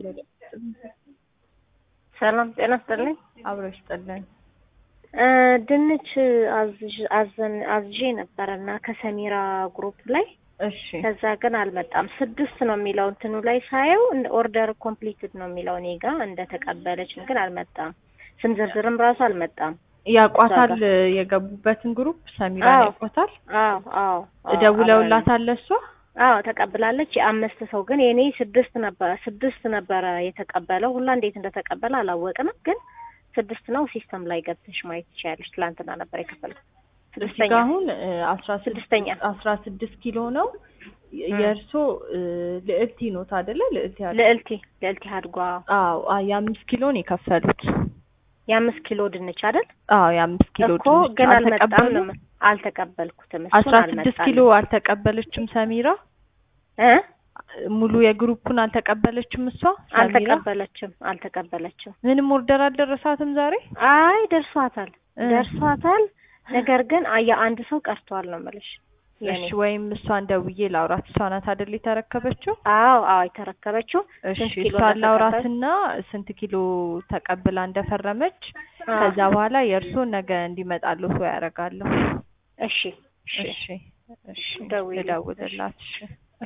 ሰላም ጤና ይስጥልኝ። አብሮ ይስጥልን። እ ድንች አዝዥ- አዘን አዝዤ ነበረ እና ከሰሚራ ግሩፕ ላይ እሺ ከዛ ግን አልመጣም። ስድስት ነው የሚለው እንትኑ ላይ ሳየው እንደ ኦርደር ኮምፕሊትድ ነው የሚለው እኔ ጋ እንደተቀበለች ግን አልመጣም። ስም ዝርዝርም ራሱ አልመጣም። ያቋታል የገቡበትን ግሩፕ ሰሚራ አዎ። ያቋታል። አዎ አዎ አዎ፣ ደውለውላታል እሷ አዎ ተቀብላለች። የአምስት ሰው ግን የኔ ስድስት ነበረ ስድስት ነበረ የተቀበለው። ሁላ እንዴት እንደተቀበለ አላወቅንም፣ ግን ስድስት ነው። ሲስተም ላይ ገብተሽ ማየት ትችያለሽ። ትላንትና ነበር የከፈልኩት። እዚህ ስድስተኛ ጋ አሁን አስራ ስድስተኛ አስራ ስድስት ኪሎ ነው የእርሶ ልዕልቲ ኖት አይደለ? ልዕልቲ አድ- ልዕልቲ ልዕልቲ አድጓ አዎ አ- የአምስት ኪሎን የከፈሉት የአምስት ኪሎ ድንች አይደል አዎ የአምስት ኪሎ እኮ ድንች ግን አልመጣም። አልተቀበሉም? ነው አልተቀበልኩትም። እሱን አስራ ስድስት አልመጣልኝም። ኪሎ አልተቀበለችም ሰሚራ እ ሙሉ የግሩፑን አልተቀበለችም እሷ ሰሚራ አልተቀበለችም አልተቀበለችም። ምንም ኦርደር አልደረሳትም ዛሬ አይ ደርሷታል እ። ደርሷታል። ነገር ግን አ- የአንድ ሰው ቀርቷል ነው የምልሽ የኔ እሺ ወይም እሷን ደውዬ ላውራት እሷ ናት አይደል የተረከበችው አዎ አዎ የተረከበችው እሺ ስንት ኪሎ እሷን እንደተቀበል- ላውራትና ስንት ኪሎ ተቀብላ እንደፈረመች አዎ። ከዛ በኋላ የእርሶን ነገ እንዲመጣሉ ሰው ያደርጋለሁ እሺ እሺ እሺ እሺ ደውዪልኝ። ልደውልላት እሺ